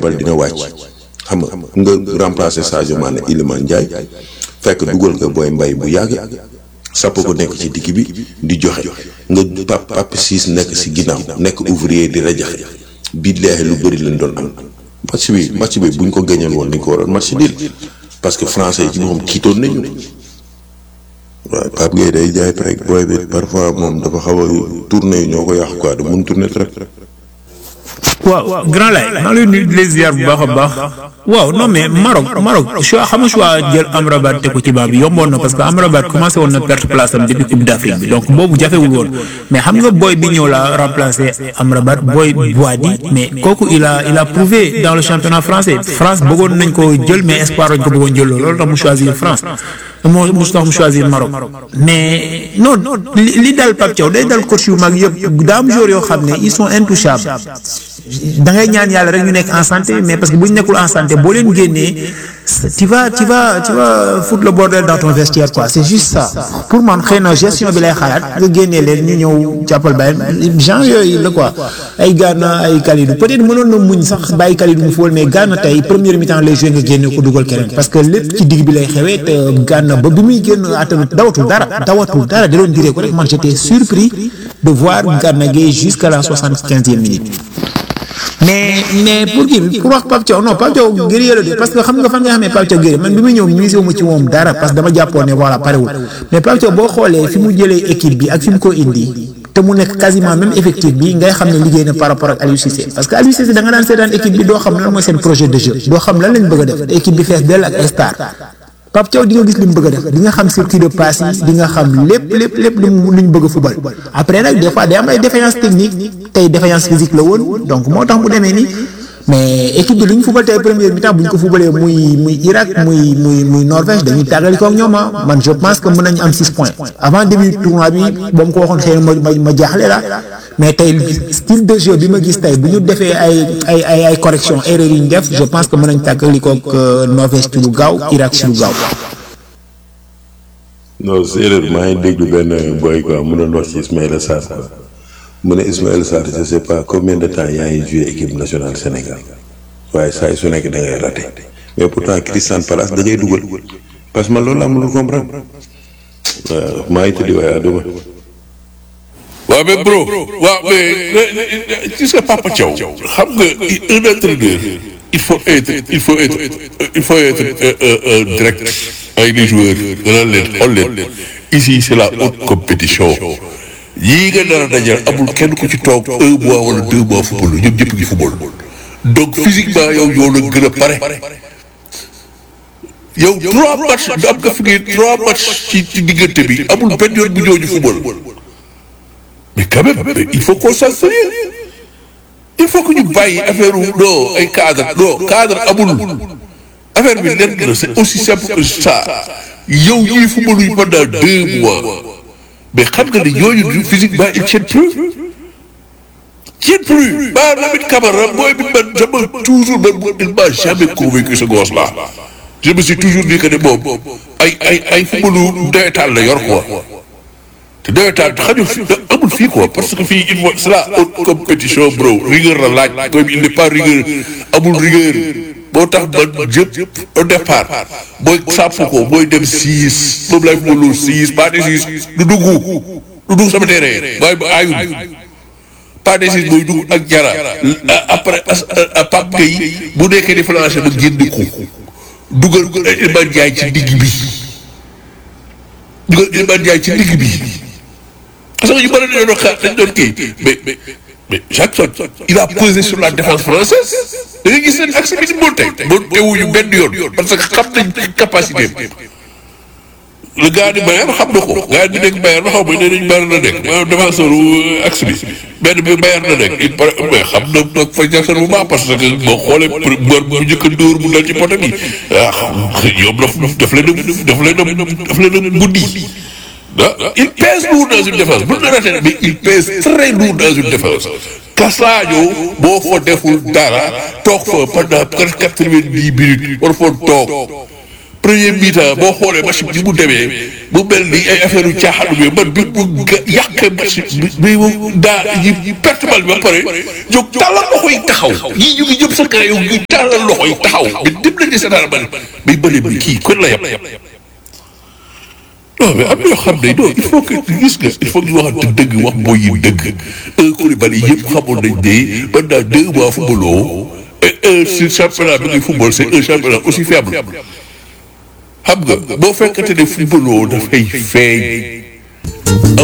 yebal dina wàcc xam nga nga remplacer Sadio Mané Iliman Ndiaye fekk dugal nga booy mbay bu yàgg sàpp ko nekk ci digg bi di joxe nga pap pap siis nekk si ginnaaw nekk ouvrier di rajaxe bii leexe lu bëri lañ doon am match bi match bi buñ ko gañoon woon dañ ko waroon match nul parce que français yi ci boppam kiitoon nañu waaw Pape Gueye day jaay rek booy bi parfois moom dafa xaw a tourné yi ñoo ko yàq quoi da mun tourné rek. waaw grand lay maa ngi lay nuyu di les ziar bu baax a baax waaw non mais Maroc Maroc choix xam nga choix jël Amrabat teg ko ci baa bi yomboon na parce que Amrabat commencé woon na perte place am depuis Coupe d'Afrique bi donc boobu jafewul woon mais xam nga booy bi ñëw la remplacer Amrabat booy Boadi mais kooku il a il a prouvé dans le championnat français France bëggoon nañ ko jël mais espoir lañ ko bëggoon jël loolu tax mu choisir France moo mu tax mu choisir Maroc mais non li li dal Pape Thiaw day dal coach yu mag yëpp daa am joueurs yoo xam ne ils sont intouchables da ngay ñaan yàlla rek ñu nekk en santé mais parce que bu ñu nekkul en santé boo leen génnee tu vas tu vas tu vas foutre le bordel dans ton vestiaire quoi c'est juste ça pour man xëy na gestion bi lay xalaat nga génnee leen ñu ñëw jàppal bàyyi genre yooyu la quoi ay Gana ay Kalidou peut-être mënoon na muñ sax bàyyi Kalidou mu fóol mais Gana tey première mi-temps lay joué nga génne ko dugal keneen parce que lépp ci digg bi lay xewee te Gana ba bi muy génn attanut dawatul dara dawatul dara da doon diree ko rek man j'étais surpris de voir Gana Gueye jusqu'à la soixante-quinzième minute mais mais pour kii bi pour wax Pape Thiaw non Pape Thiaw guerrier la de parce que xam nga fan nga xamee Pape Thiaw guerrier man bi muy ñëw misé wu ma ci moom dara parce que dama jàppoon ne voilà parewul mais Pape Thiaw boo xoolee fi mu jëlee équipe bi ak fi mu ko indi te mu nekk quasiment même effectif bi ngay xam ne liggéey na par rapport ak Aliou Cissé parce que Aliou Cissé da nga daan seetaan équipe bi doo xam lan mooy seen projet de jeu doo xam lan lañ bëgg a def te équipe bi fees dell ak ay star Pape Thiaw di nga gis li mu bëgg a def di nga xam circuit de passe yi di nga xam lépp lépp lépp lu mu lu ñu bëgg a fubal après nag des fois day am ay défaillance technique tey défaillance physique la woon donc moo tax mu demee nii mais équipe bi lu ñu fubal tey première mi-temps bu ñu ko fubalee muy muy Irak muy muy muy Norvège dañuy tàggali ko ak ñoom ah man je pense que mën nañu am 6 points avant début tournoi bi ba mu ko waxoon xëy na ma ma ma jaaxle la mais tey style de jeu bi ma gis tey bu ñu defee ay ay ay ay correction erreur yi ñu def je pense que mën nañu tàggali ko ak Norvège ci lu gaaw Irak ci lu gaaw. non séeréer maa ngi déglu benn boy quoi mu doon wax ci Ismaïla Sarr quoi mu ne Ismaïla Sarr je sais pas combien de temps yaa ngi joué équipe nationale Sénégal waaye saa yu su nekk da ngay raté mais pourtant Crystal Palace da ngay dugal parce que man loolu laa mënul comprendre waaw maa ngi tëddi waaye àdduma. waaw mais bro waaw mais tu sais Papa Thiaw xam nga un entraîneur il faut être il faut être il faut être direct avec les joueurs dana leen xool leen ici c'est la haute compétition yii nga nar a dajal amul kenn ku ci toog un mois wala deux mois football ñoom ñëpp ngi football donc physiquement yow yow la gën a pare yow trois matchs am nga fi ngeen trois matchs ci ci diggante bi amul benn yoon bu ñëw ñu football mais quand même mais il faut qu'on soit sérieux il faut que ñu bàyyi affaire non ay cadre non cadre amul affaire bi lenn la c'est aussi simple que ça yow ñuy football yu pendant deux mois mais xam nga ni ñooñu physiquement ils tiennent plus tiennent plus ba Lamine Camara mooy bi man dama toujours man il m'a jamais convaincu ce gosse là je me suis toujours dit que ne moom ay ay ay footballu nawetaan la yor quoi te nawetaan xajul fi amul fii quoi parce que fii il faut c'est la haute compétition bro rigueur la laaj comme il n'est pas rigueur amul rigueur boo tax man jëpp au départ booy sàpp ko booy dem six moom lay footballu six pas de six du dugg du dugg sama terrain waaye ba aayul pas de six booy dugg ak jara après Pape Gueye bu nekkee di flanché ba génn ko dugal Iliman Ndiaye ci digg bi dugal Iliman Ndiaye ci digg bi parce que ñu bëri dañoo doon xaar dañ doon kii mais mais mais Jackson il a pesé sur la défense française da nga gis seen axe bi di monté monté wuñu benn yoon parce que xam nañ capacité le gars di Bayern xam na ko gars di nekk Bayern xaw ma nee nañ Bayern la nekk maanaam défenseur axe bi benn bi Bayern la nekk il paraît mais xam na nag fa Jackson bu baax parce que boo xoolee mbër bu njëkk a dóor mu dal ci poto bi ah ñoom daf daf leen a daf leen a daf leen a buddi ah il pèse lourd dans une défense bu ñu raté mais il pèse très lourd dans une défense. Kasadio boo fa deful dara toog fa pendant quatre-vingt-dix minutes war fa toog premier mi-temps boo xoolee match bi mu demee mu mel ni ay affaire yu caaxaan bi man bi mu ga yàqee match bi bi mu daa yi perte bal bi ba pare jóg tàllal loxo yi taxaw yii ñu ngi jëm sa kër yow ñu tàllal loxo yi taxaw mais dim nañ di seetaan bal mais bële bi kii kon la yem non mais am na yoo xam ne non il faut que gis nga il faut que ñu waxante dëgg wax mooy yi dëgg un Koulibaly yëpp xamoon nañ ne pendant deux mois footballoo et un si championnat bi ngay football c'est un championnat aussi faible xam nga boo fekkante ne footballoo dafay feeñ